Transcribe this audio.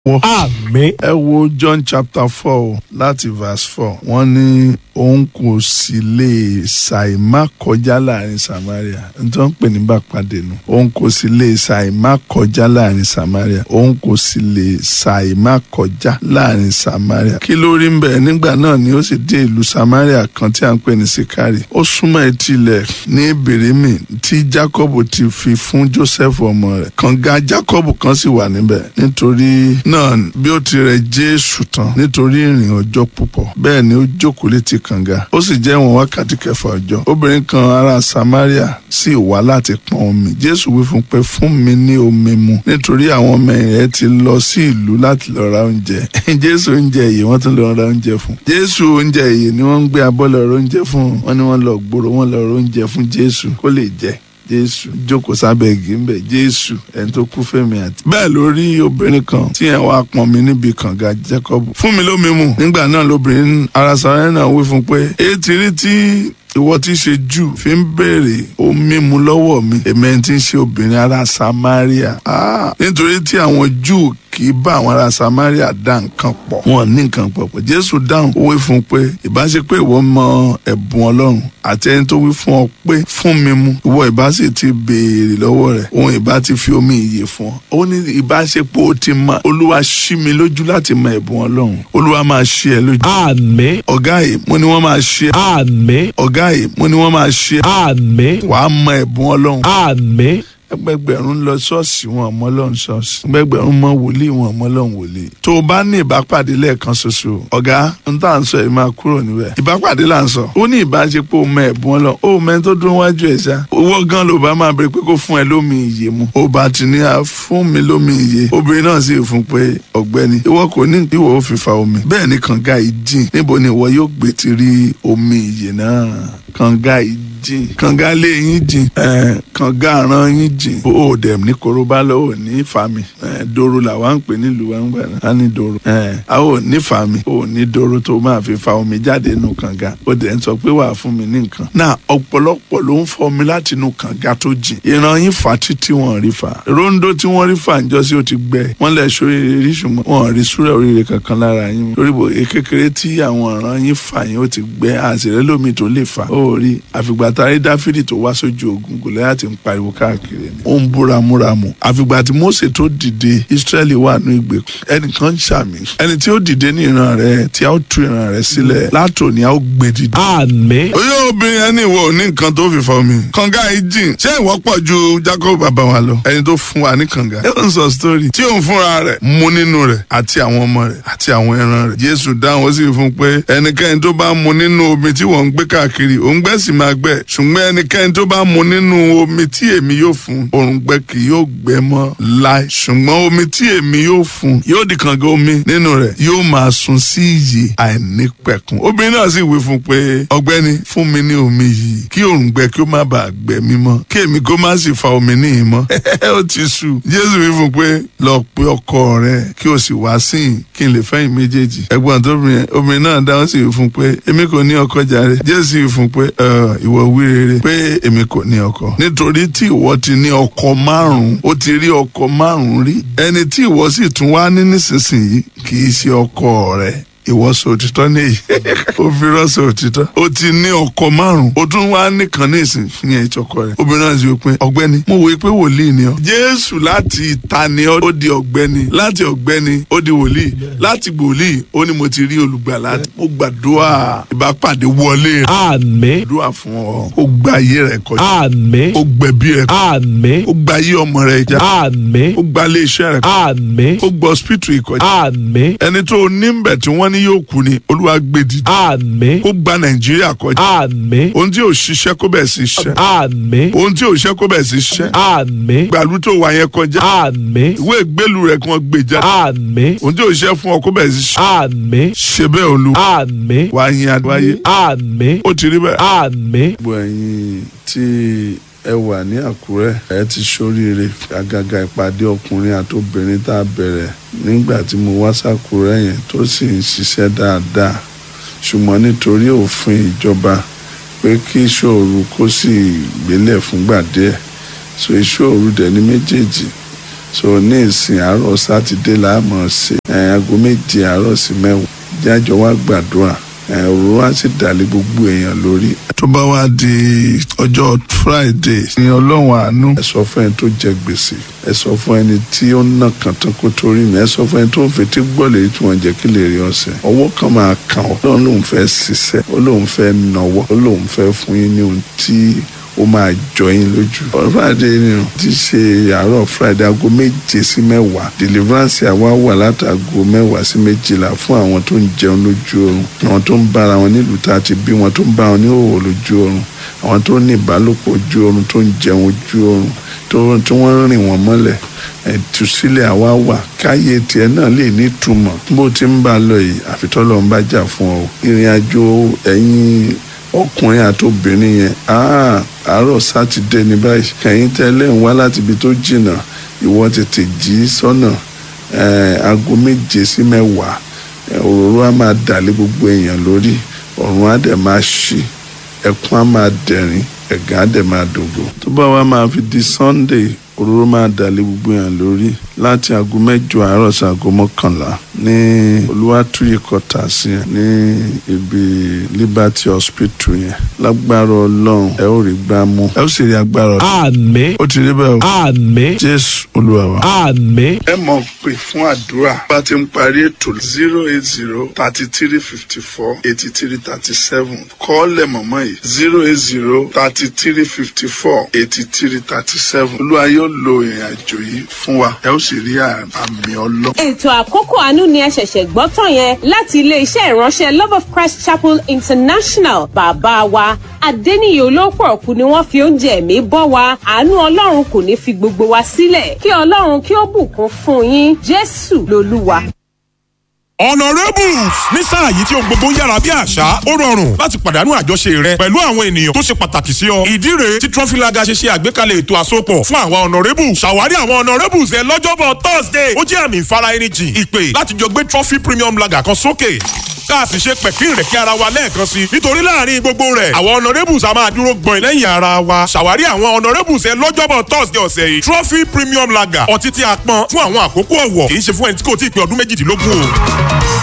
wọ́. Àmín. ẹ wo John chapter four láti verse four wọ́n ní òun kò sì lè ṣàìmá kọjá láàrin Samaria nítorí wọ́n pè ní bàpàdé nu òun kò sì lè ṣàìmá kọjá láàrin Samaria òun kò sì lè ṣàìmá kọjá láàrin Samaria kí ló rí ń bẹ̀ nígbà náà ni ó sì dé ìlú Samaria kan tí a ń pè ní Sikari ó súnmọ́ etí ilẹ̀ ní Bèrèmì tí Jacob ti fi fún Joseph ọmọ rẹ̀ kànga Jacob kan sì wà níbẹ̀ nítorí náà bí ó ti rẹ̀ Jésù tán nítorí ìrìn ọjọ́ púpọ̀ bẹ́ẹ̀ ni ó jókòó létí kànga ó sì jẹ́ ìwọ̀n wákàtí kẹfà ọjọ́ obìnrin kan ará Samaria sì wá láti pọn omi Jésù wí fún pé fún mi ní omi mu nítorí àwọn ọmọ rẹ̀ ti lọ sí ìlú láti lọ ra oúnjẹ Jésù oúnjẹ yìí wọ́n tún lọ ra oúnjẹ fún Jésù oúnjẹ yìí ni wọ́n ń gbé abọ́ lọ ra oúnjẹ fún wọ́n ní wọ́n lọ gbòòrò wọ́n lọ ra oúnjẹ fún Jésù kó lè jẹ jésù jókòó sábẹ́ igi ń bẹ̀ jésù ẹni tó kú fẹ́mi àti. bẹ́ẹ̀ ló rí obìnrin kan tí ẹ̀ wá pọn mi níbi kànga jacob fún mi lómi mu nígbà náà lóbìnrin ara sọ̀rọ̀ náà wí fún pé èyí ti rí tí ìwọ tí í ṣe jù fi ń béèrè omi mu lọ́wọ́ mi èmi ẹni tí ń ṣe obìnrin ará samaria ah, nítorí tí àwọn júù kì í bá àwọn ará samaria dá nǹkan pọ̀ wọn ní nǹkan pọ̀ pọ̀ jésù dáhùn ó wí fún un pé ìbá ṣe pé ìwọ mọ ẹ̀bùn ọlọ́run àti ẹni tó wí fún ọ pé fún mi mu ìwọ ìbá sì ti béèrè lọ́wọ́ rẹ̀ òun ìbá ti fi omi ìyè fún ọ ó ní ìbá ṣe pé ó ti mọ olúwa ṣí mi lójú láti mọ ẹ̀bùn ọlọ́run olúwa máa ṣí ẹ lójú Àmín. ọ̀gá yìí mo ní wọ́n máa ṣí ẹ Àmín. ọ̀gá yìí mo ní wọ́n máa ṣí ẹ Àmín. wàá mọ ẹ̀bùn ọlọ́run Àmín. ẹgbẹgbẹ̀rún lọ ṣọ́ọ̀ṣì wọn ọmọ Ọlọ́run ṣọ́ọ̀ṣì ẹgbẹgbẹ̀rún mọ wòlíì wọn ọmọ Ọlọ́run wòlíì tó o bá ní ìbápàdé lẹ́ẹ̀kan ṣoṣo ọ̀gá n tá à ń sọ yìí máa kúrò níbẹ̀ ìbápàdé là ń sọ ó ní ìbáṣepọ̀ o mọ ẹ̀bùn Ọlọ́run ó mẹ́ni tó dúró wájú ẹ̀ ṣá owó gan ló bá máa bèrè pé kó fún ẹ lómi ìyè mu ó bá ti ní a fún mi lómi ìyè obìnrin náà sì fún pé ọ̀gbẹ́ni ìwọ kò ní ìwọ ò fi fa omi bẹ́ẹ̀ ni kànga yìí jìn níbo ni ìwọ yóò gbé ti rí omi ìyè náà kànga yìí jìn kànga lé yín jìn ẹ kànga àrán yín jìn ó dẹ̀ ní korobá lọ ò ní fami ẹ doro làwa ń pè nílùú wa ń gbà náà á ní doro ẹ a ò ní fami ò ní doro tó máa fi fa omi jáde nù kànga ó dẹ̀ ń sọ pé wàá fún mi ní nǹkan náà ọ̀pọ̀lọpọ̀ ló ń fọ omi láti inú kànga tó jìn ìran yín fà títí wọn rí fà rondo tí wọ́n rí fà ńjọ́ sí ó ti gbẹ wọ́n lẹ̀ sóríire rí ṣùgbọ́n wọn rí súrẹ̀ oríire kankan lára yín lórí bò kékeré tí àwọn ìran yín fà yín ó ti gbẹ àṣìrẹ́ lómi tó lè fà ó rí àfìgbà tá a rí dáfídì tó wá sójú ogun gòláyátì ń pariwo káàkiri ni ó ń búra múramù àfìgbà tí mósè tó dìde ìsírẹ́lì wà ní ìgbèkùn ẹnìkan ń ṣàmì ẹni tí ó dìde ní ìran rẹ tí a ó tú ìran rẹ sílẹ̀ látòní a ó gbé dìde. Àmín. oyè obìnrin ẹni ìwọ ò ní nǹkan tó fi fọ mi kànga yìí jìn ṣé ìwọ pọ̀ ju jacob bàbá wa lọ ẹni tó fún wa ní kànga ẹ ń sọ sítórì tí òun fúnra rẹ̀ mu nínú rẹ̀ àti àwọn ọmọ rẹ̀ àti àwọn ẹran rẹ̀ jésù dáhùn ó sì fún pé ẹnikẹ́ni tó bá mu nínú omi tí wọ́n ń gbé káàkiri òun gbẹ́ sì máa gbẹ ṣùgbọ́n ẹnikẹ́ni tó bá mu nínú omi tí èmi yóò fún òǹgbẹ kì yóò gbẹ mọ́ láì ṣùgbọ́n omi tí èmi yóò fún yóò di kànga omi nínú rẹ̀ yóò máa sun sí iyì àìnípẹ̀kun obìnrin náà sì wí fún pé ọ̀gbẹ́ni fún mi ní omi yìí kí òǹgbẹ kí ó má bàa gbẹ mí mọ́ kí èmi kó má sì fa omi níyì mọ́ ó ti sú jésù wí fún pé lọ pe ọkọ rẹ kí o sì wá síyìn kí n lè fẹ́yìn méjèèjì ẹ̀gbọ́n tó obìnrin obìnrin náà dáhùn sí wí fún pé èmi kò ní ọkọ jàre jésù wí fún pé ìwọ wí rere pé èmi kò ní ọkọ nítorí tí ìwọ ti ní ọkọ márùn ó ti rí ọkọ márùn rí ẹni tí ìwọ sì tún wá ní nísinsìnyí kì í ṣe ọkọ rẹ ìwọ sọ òtítọ́ nìyí ó fi rọ́ọ̀sọ òtítọ́ ó ti ní ọkọ márùn ó tún wá nìkan ní ìsìn yẹn ìtọkọ rẹ̀ obìnrin náà sì wí pé ọ̀gbẹ́ni mo wòye pé wòlíì ni ọ jésù láti ìta ni ọ ó di ọ̀gbẹ́ni láti ọ̀gbẹ́ni ó di wòlíì láti wòlíì ó ní mo ti rí olùgbàlà mo gbàdúrà ìbápàdé wọlé rẹ Àmín. gbàdúrà fún ọ ó gba ayé rẹ kọjá Àmín. ó gbẹ̀bí rẹ kọjá Àmín. ó gba ayé ọmọ rẹ já Àmín. ó gba ilé iṣẹ́ rẹ kọjá Àmín. ó gba hospital ìkọjá Àmín. ẹni tó ní ń bẹ̀ tí wọ́n ní yóò kú ni olúwa gbé dìde Àmín. kó gba nàìjíríà kọjá Àmín. ohun tí ò ṣiṣẹ́ kó bẹ̀ sí ṣiṣẹ́ Àmín. ohun tí ò ṣiṣẹ́ kó bẹ̀ sí ṣiṣẹ́ Àmín. gbàlú tó wà yẹn kọjá Àmín. ìwé ìgbélú rẹ̀ kí wọ́n gbé jáde Àmín. ohun tí ò ṣiṣẹ́ fún ọ kó bẹ̀ sí ṣiṣẹ́ Àmín. ṣe bẹ́ẹ̀ olú Àmín. wàá yin adúláyé Àmín. ó ti rí bẹ́ẹ̀. Àmín. gbogbo ẹ̀yin tí ẹ wà ní àkúrẹ́ ẹ ti ṣoríire àgàgà ìpàdé ọkùnrin àti obìnrin tá a bẹ̀rẹ̀ nígbà tí mo wá sàkúrẹ́ yẹn tó sì ń ṣiṣẹ́ dáadáa ṣùgbọ́n nítorí òfin ìjọba pé kí ìṣòro kó sì gbélẹ̀ fúngbà díẹ̀ so ìṣòro dẹ̀ ní méjèèjì so ní ìsìn àárọ̀ sátidé là á mọ̀ ṣe ẹ̀ aago méje àárọ̀ sí mẹ́wàá jájọ wá gbàdúrà ẹ̀ òru wá sì dàlẹ́ gbogbo èèyàn lórí. tó bá wá di ọjọ́ friday ní ọlọ́run àánú ẹ sọ fún ẹni tó jẹ gbèsè ẹ sọ fún ẹni tí ó ń nà kàn tán kó torí mi ẹ sọ fún ẹni tó ń fetí gbọ́ lèyí tí wọ́n jẹ́ kí lè rí ọ̀sẹ̀ ọwọ́ kan máa kàn ọ́ lọ́run lòun fẹ́ ṣiṣẹ́ ó lòun fẹ́ nọwọ́ ó lòun fẹ́ fún yín ní ohun tí ó máa jọ yín lójú. friday ni o ti ṣe àárọ̀ friday aago méje sí mẹ́wàá deliverance àwa wà látàgò mẹ́wàá sí méjìlá fún àwọn tó ń jẹun lójú oorun àwọn tó ń bára wọn nílùú tá a ti bí wọn tó ń bá wọn ní òwò lójú oorun àwọn tó ní ìbálòpọ̀ ojú oorun tó ń jẹun ojú oorun tó tí wọ́n rìn wọ́n mọ́lẹ̀ ẹ̀túsílẹ̀ àwa wà káyé tiẹ̀ náà lè ní ìtumọ̀ bó ti ń bá a lọ yìí àfitọ́lọ́ ń bá jà fún ọ ìrìn àjò ẹ̀yìn ọkùnrin àti obìnrin yẹn àárọ̀ sátidé ní báyìí kẹ̀yìn tẹ́lẹ̀ ń wá láti ibi tó jìnnà ìwọ tètè jí sọ́nà aago méje sí mẹ́wàá òróró á máa dàlé gbogbo èèyàn lórí ọ̀run á dẹ̀ máa ṣí ẹkún á máa dẹ̀rín ẹ̀gán á dẹ̀ máa dògbò. tó bá wá máa fi di sunday òróró máa dàlé gbogbo èèyàn lórí láti aago mẹ́jọ àárọ̀ sí aago mọ́kànlá ní olúwàtúyè kọta sí yẹn ní ibi liberty hospital yẹn lágbára ọlọ́run ẹ ó rí gbá mú ẹ ó sì rí agbára ọlọ́run àmín ó ti rí bẹ́ẹ̀ o àmín jésù olúwa wa. àmín ẹ mọ̀ pé fún àdúrà bá ti ń parí ètò zero eight zero thirty three fifty four eighty three thirty seven kọ́ọ̀lẹ̀ mọ̀mọ́ yìí zero eight zero thirty three fifty four eighty three thirty seven olúwa yóò lo ìrìn àjò yìí fún wa ẹ ó sì rí àmì ọlọ́. ètò àkókò àánú ni ẹ ṣẹ̀ṣẹ̀ gbọ́ tán yẹn láti ilé-iṣẹ́ ìránṣẹ́ love of christ chapel international bàbá wa adẹ́niyè olóòpọ̀ ọ̀kú ni wọ́n fi oúnjẹ ẹ̀mí bọ́ wa àánú ọlọ́run kò ní fi gbogbo wa sílẹ̀ kí ọlọ́run kí ó bùkún fún yín jésù lolúwa. honourables ní sáà yìí tí ohun gbogbo ń yára bí àṣá ó rọrùn láti pàdánù àjọṣe rẹ pẹ̀lú àwọn ènìyàn tó ṣe pàtàkì sí ọ. ìdí rèé tí trọfílaga ṣe ṣe àgbékalẹ̀ ètò àsopọ̀ fún àwọn honourables ṣàwárí àwọn honourables ẹ lọ́jọ́bọ̀ thursday ó jẹ́ àmì ìfara ẹni jìn ìpè láti jọ gbé trophy premium lager kan sókè ká a sì ṣe pẹ̀kín rẹ̀ kí ara wa lẹ́ẹ̀kan sí i nítorí láàrin gbogbo rẹ̀ àwọn honourables a máa dúró gbọ̀n lẹ́yìn ara wa ṣàwárí àwọn honourables ẹ lọ́jọ́bọ̀ thursday ọ̀sẹ̀ yìí trophy premium lager ọtí tí a pọn fún àwọn àkókò ọ̀wọ̀ kì í ṣe fún ẹni tí kò tí ì pé ọdún méjìdínlógún o.